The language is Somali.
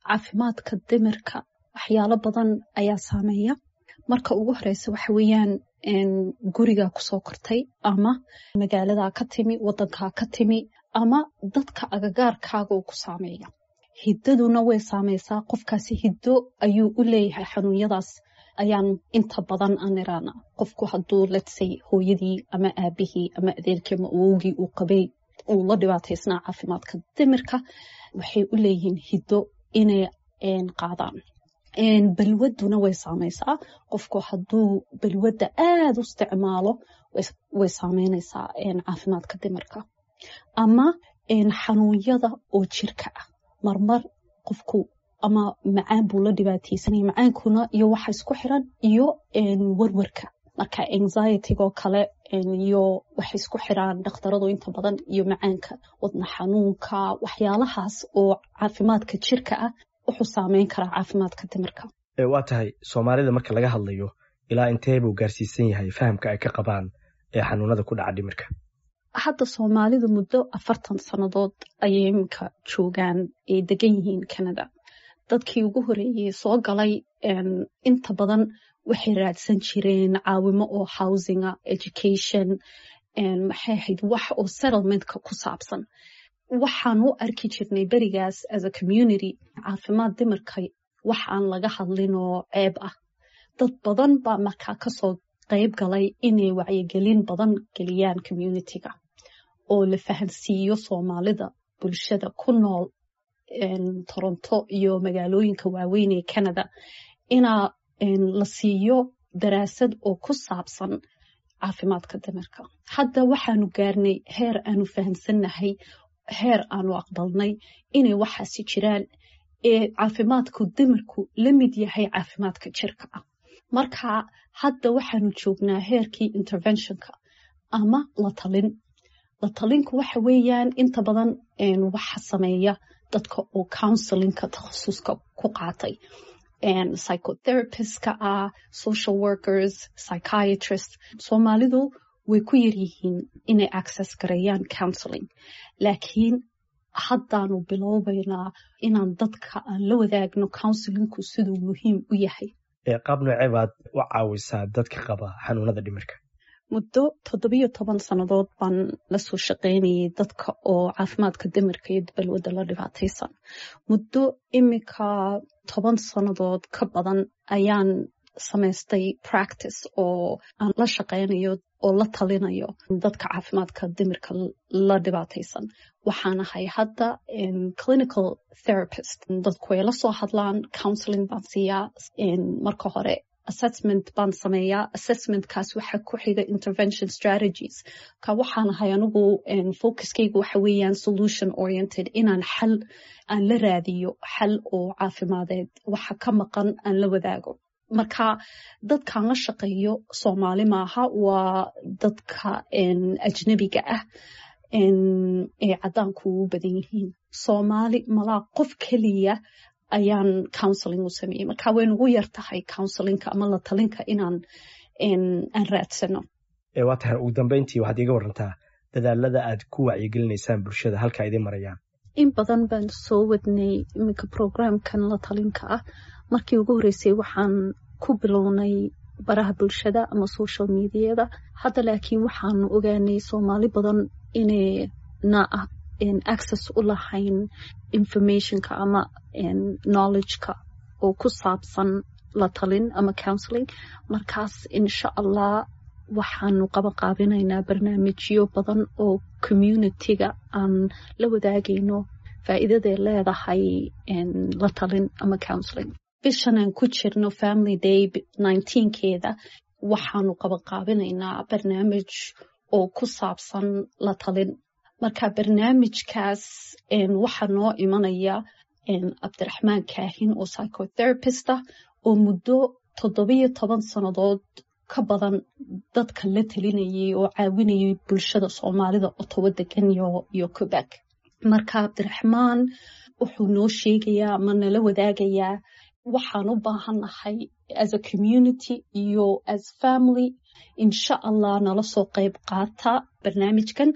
caafimaadka dimirka waxyaalo badan ayaa saameeya marka ugu horeysa waxa weeyaan gurigaa kusoo kortay ama magaaladaa ka timi wadankaa ka timi ama dadka agagaarkaaga uu ku saameeya hiddaduna way saameysaa qofkaasi hiddo ayuu u leeyahay xanuunyadaas ayaan inta badan aan iraana qofku hadduu letsay hooyadii ama aabihii ama adeerkii ama awowgii uu qabay uu la dhibaataysnaa caafimaadka dimirka waxay u leeyihiin hiddo inay qaadaan balwaduna way saameysaa qofku hadduu balwadda aada u isticmaalo way saameyneysaa caafimaadka dimirka ama xanuunyada oo jirka ah marmar qofku ama macaan buu la dhibaateysanaya macaankuna iyo waxa isku xiran iyo warwarka marka anxietigoo kale iyo waxay isku xiraan dhakhtaradu inta badan iyo macaanka wadna xanuunka waxyaalahaas oo caafimaadka jirka ah wuxuu saameyn karaa caafimaadka dimirka waa tahay soomaalida marka laga hadlayo ilaa intee buu gaarsiisan yahay fahamka ay ka qabaan ee xanuunada ku dhaca dhimirka hadda soomaalidu muddo afartan sannadood ayay iminka joogaan ay degan yihiin canada dadkii ugu horeeyey soo galay inta badan waxay raadsan jireen caawimo oo housinga education maxay ahayd wax oo settlementka ku saabsan waxaan u arki jirnay berigaas as a community caafimaad dimirka wax aan laga hadlin oo ceeb ah dad badan baa markaa kasoo qayb galay inay wacyigelin badan geliyaan communitiga oo la fahansiiyo soomaalida bulshada ku nool toronto iyo magaalooyinka waaweyn ee canada inaa la siiyo daraasad oo ku saabsan caafimaadka dimirka hadda waxaanu gaarnay heer aanu fahamsannahay heer aanu aqbalnay inay waxaasi jiraan ee caafimaadku dimirku la mid yahay caafimaadka jirka ah marka hadda waxaanu joognaa heerkii interventionka ama la talin la talinku waxa weeyaan inta badan waxa sameeya dadka oo counselinka takhasuska ku qaatay psychotherapistska ah social workers psychiatrist soomaalidu way ku yaryihiin inay access gareeyaan counseling laakiin haddaanu bilowbaynaa inaan dadka aan la wadaagno counselinku siduu muhiim u yahay qaab noocee baad u caawisaa dadka qaba xanuunada dhimirka muddo toddobiyo toban sannadood baan lasoo shaqaynayay dadka oo caafimaadka dimirka iyo balwadda la dhibaataysan muddo imika toban sannadood ka badan ayaan samaystay practice oo aan la shaqaynayo oo la talinayo dadka caafimaadka dimirka la dhibaataysan waxaan ahay hadda clinical therapist dadku ay la soo hadlaan counseling baan siiyaa marka hore assessment baan sameeyaa assessmentkaas waxa ku xiga intervention strategies ka waxaan ahay anigu focuskaygu waxa weeyaan solution oriented inaan xal aan la raadiyo xal oo caafimadeed waxa ka maqan aan la wadaago marka dadkaan la shaqeeyo soomaali maaha waa dadka ajnabiga ah ee caddaanku u badan yihiin soomaali malaa qof keliya ayaan counseling u sameeyey marka way nugu yar tahay counselinka ama la talinka inaan aan raadsano waa tahay ugu dambeyntii waxaad iiga warantaa dadaalada aad ku wacyigelinaysaan bulshada halka idiin marayaan in badan baan soo wadnay iminka programkan la talinka ah markii ugu horreysay waxaan ku bilownay baraha bulshada ama social mediada hadda laakiin waxaanu ogaanay soomaali badan inayna ah access u lahayn informationka ama knowledgeka oo ku saabsan la talin ama counseling markaas insha allah waxaanu qabanqaabinaynaa barnaamijyo badan oo communityga aan la wadaagayno faa'iidaday leedahay la talin ama counseling bishan aan ku jirno family day nineteenkeeda waxaanu qabanqaabinaynaa barnaamij oo ku saabsan la talin marka barnaamijkaas waxaa noo imanaya cabdiraxmaan kaahin oo psychotherapist ah oo muddo toddobiyo toban sannadood ka badan dadka la talinayay oo caawinayay bulshada soomaalida otowa degan iyo quebec marka cabdiraxmaan wuxuu noo sheegayaa ama nala wadaagayaa waxaan u baahannahay as a community iyo as family insha allah nala soo qayb qaata barnaamijkan